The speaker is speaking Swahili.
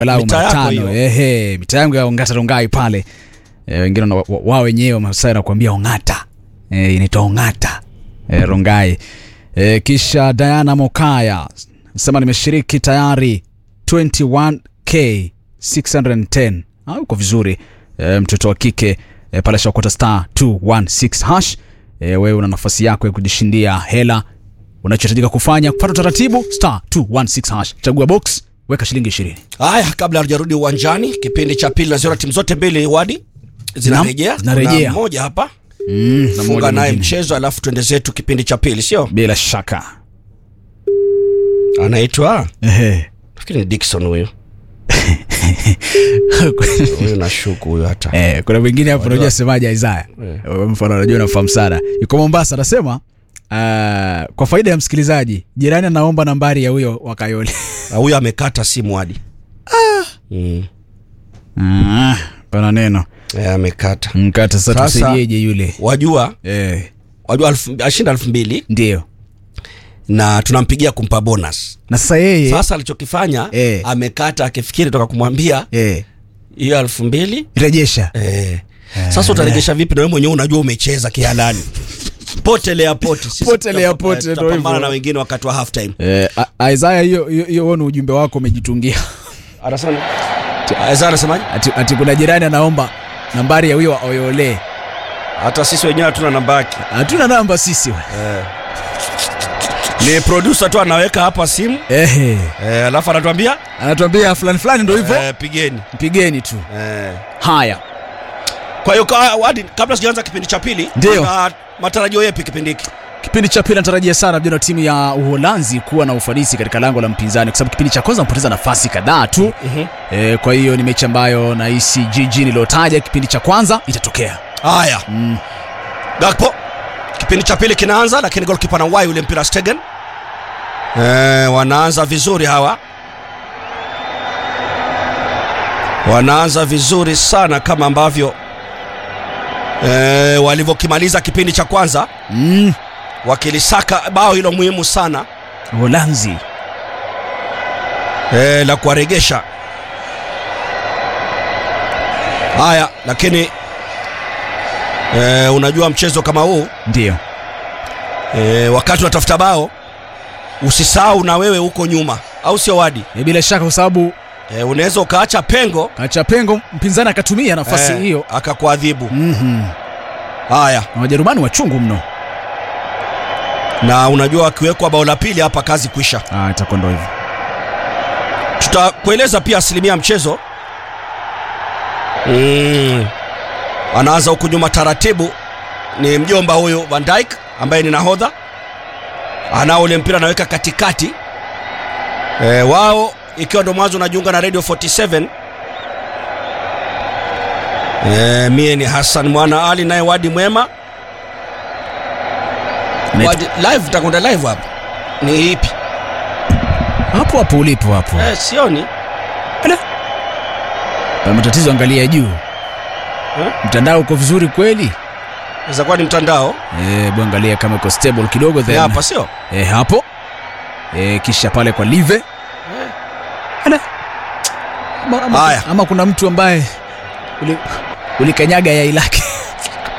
walau Mitaa yako matano hiyo. ehe mitaa yangu ya ongata rongai pale e, wengine wana- wa- wao wenyewe masai nakuambia ongata e, inaitwa ongata e, rongai e, kisha diana mokaya sema nimeshiriki tayari 21k 610 ah, uko vizuri e, mtoto wa kike e, pale shakota star 216 hash e, wewe una nafasi yako ya kujishindia hela unachohitajika kufanya kupata utaratibu star 216 hash chagua box weka shilingi 20 haya kabla hatujarudi uwanjani kipindi cha pili naziona timu zote mbili wadi zinarejea Naam, zinarejea. Kuna mmoja hapa mm, na funga moja naye mwingine. mchezo alafu tuende zetu kipindi cha pili sio bila shaka anaitwa Ehe. nafikiri ni dikson huyu huyu nashuku huyu hata Eh, kuna mwingine hapo unajua semaje Isaya mfano unajua unafahamu sana yuko Mombasa anasema uh, kwa faida ya msikilizaji jirani anaomba nambari ya huyo wakayole Na huyu amekata simu hadi mm. ah, pana neno Eh, amekata mkata sasa Sasa- tusaidieje yule wajua eh, wajua alfu- ashinda elfu mbili ndio na tunampigia kumpa bonus na sasa yeye sasa alichokifanya Eh. amekata akifikiri toka kumwambia eh, hiyo elfu mbili rejesha eh. sasa utarejesha vipi na wewe mwenyewe unajua umecheza kihalani potelea pote Sisi Potelea tutapa- pote, ndio tutapambana hivyo. na wengine wakati wa half time eh, A- Isaya hiyo hiyo- hiyo wewe ni ujumbe wako umejitungia anasema Aza anasemaje ati, ati kuna jirani anaomba nambari ya huyo oyole hata sisi wenyewe hatuna namba yake hatuna namba sisi we. ni producer tu anaweka hapa simu Ehe. eh, alafu anatuambia anatuambia fulani fulani ndo hivyo eh, pigeni mpigeni tu eh. haya kwa hiyo ka- Wadi, kabla sijaanza kipindi cha pili Ndio. una matarajio yepi kipindi hiki kipindi cha pili natarajia sana vijana wa timu ya uholanzi kuwa na ufanisi katika lango la mpinzani kwa sababu kipindi cha kwanza mpoteza nafasi kadhaa tu Mhm. e, kwa hiyo ni mechi ambayo nahisi jiji niliotaja kipindi cha kwanza itatokea haya mm. Gakpo kipindi cha pili kinaanza lakini golkipa na wai ule mpira Stegen eh, wanaanza vizuri hawa wanaanza vizuri sana kama ambavyo eh, walivyokimaliza kipindi cha kwanza Mm. wakilisaka bao hilo muhimu sana uholanzi eh, la kuwaregesha haya lakini eh, unajua mchezo kama huu ndio e, wakati unatafuta bao usisahau na wewe huko nyuma au sio wadi e, bila shaka kwa sababu e, unaweza ukaacha pengo kacha pengo mpinzani akatumia nafasi eh, hiyo akakuadhibu mm-hmm. haya na wajerumani wachungu mno na unajua akiwekwa bao la pili hapa kazi kwisha ah, itakuwa ndo hivyo tutakueleza pia asilimia ya mchezo mm. anaanza huku nyuma taratibu ni mjomba huyu van Dijk ambaye ni nahodha anao ule mpira anaweka katikati e, wao ikiwa ndo mwanzo unajiunga na radio 47 e, mie ni hassan mwana ali naye wadi mwema Inaitwa- wadi, live takwenda live hapa ni ipi hapo hapo ulipo hapo e, sioni Pana matatizo angalia juu Eh? mtandao uko vizuri kweli inaweza kuwa ni mtandao e, angalia kama iko stable kidogo Ni then hapa sio e, hapo e, kisha pale kwa live Ala. ama, ama, Haya. ama kuna mtu ambaye uli- ulikanyaga yai lake